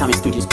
Sami Studios.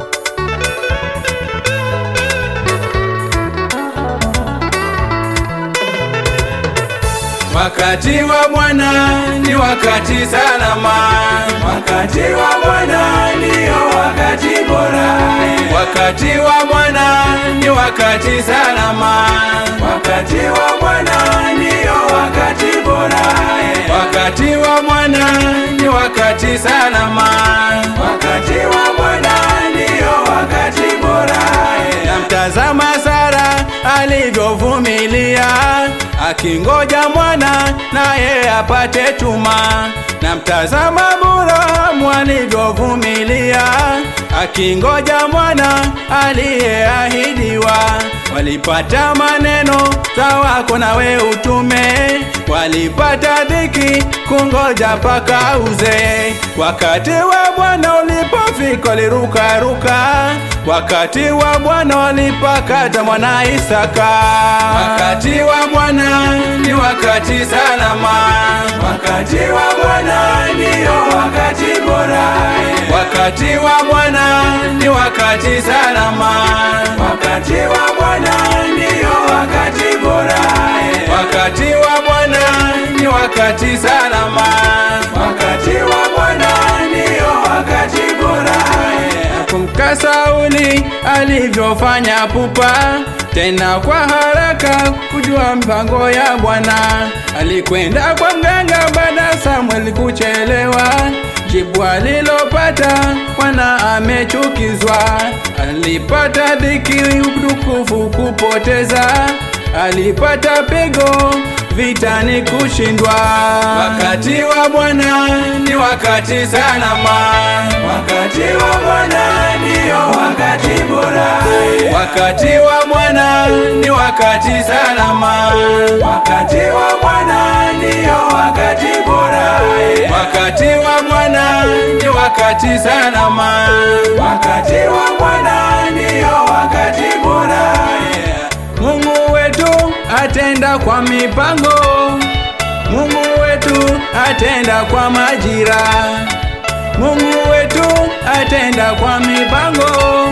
Wakati wa Bwana ni wakati salama, Wakati wa Bwana ndio wakati bora, wakati wa Bwana ni wakati salama, wakati wa Bwana ndio wakati bora, wakati wa Bwana ni wakati salama. wakati wa Bwana ndio wakati bora, Namtazama Sara alivyovumilia akingoja mwana naye apate chuma. Namtazama Abrahamu alivyovumilia akingoja mwana aliyeahidiwa. Walipata maneno sawako nawe utume, walipata dhiki kungoja mpaka uzee. Wakati wa Bwana ulipofika walirukaruka, wakati wa Bwana walipakata mwana Isaka. Wakati wa Bwana ni wakati salama, wakati wa Bwana ndio wakati bora, wakati wa Bwana ni wakati salama, wakati wa Bwana ndio wakati bora, wakati wa Bwana ni wakati salama. wakati wa Bwana ndio wakati bora. Kumka Sauli alivyofanya pupa, tena kwa haraka kujua mpango ya Bwana. Alikwenda kwa mganga baada Samuel kuchelewa, jibu alilopata Bwana amechukizwa. Alipata dhiki, utukufu kupoteza, alipata pigo vitani kushindwa. Wakati wa Bwana ni wakati salama, Wakati wa Bwana ndio wakati bora, wakati wa Bwana ni wakati salama, wakati wa Bwana ndio wakati bora, wakati wa Bwana ni wakati salama. wakati wa Bwana ndio wakati bora, Mungu wetu atenda kwa mipango, Mungu wetu atenda kwa majira, Mungu wetu atenda kwa mipango,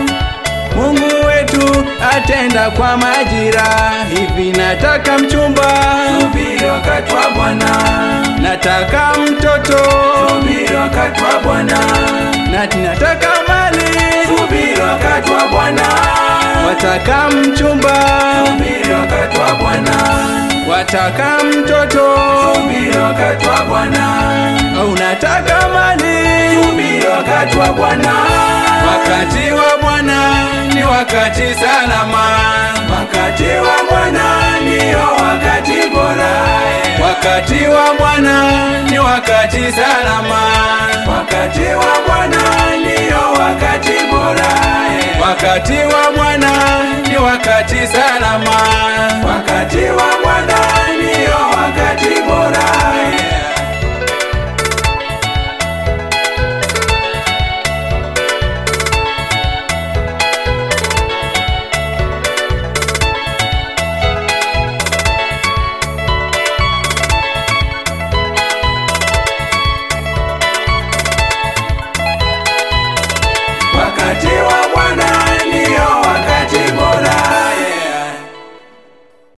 Mungu wetu atenda kwa majira. Hivi nataka mchumba, subiri wakati wa Bwana, nataka mtoto, subiri wakati wa Bwana, na nataka mali, subiri wakati wa Bwana, wataka mchumba, subiri wakati wa Bwana, wataka mtoto, subiri wakati wa Bwana, unataka mali. subiri wakati wa Bwana, Wakati wa Bwana ni wakati salama, wakati wa Bwana ndio wakati bora, wakati wa Bwana ni wakati salama, wakati wa Bwana ndio wakati bora, wakati wa Bwana ni wakati salama, wakati wa Bwana ndio wakati bora.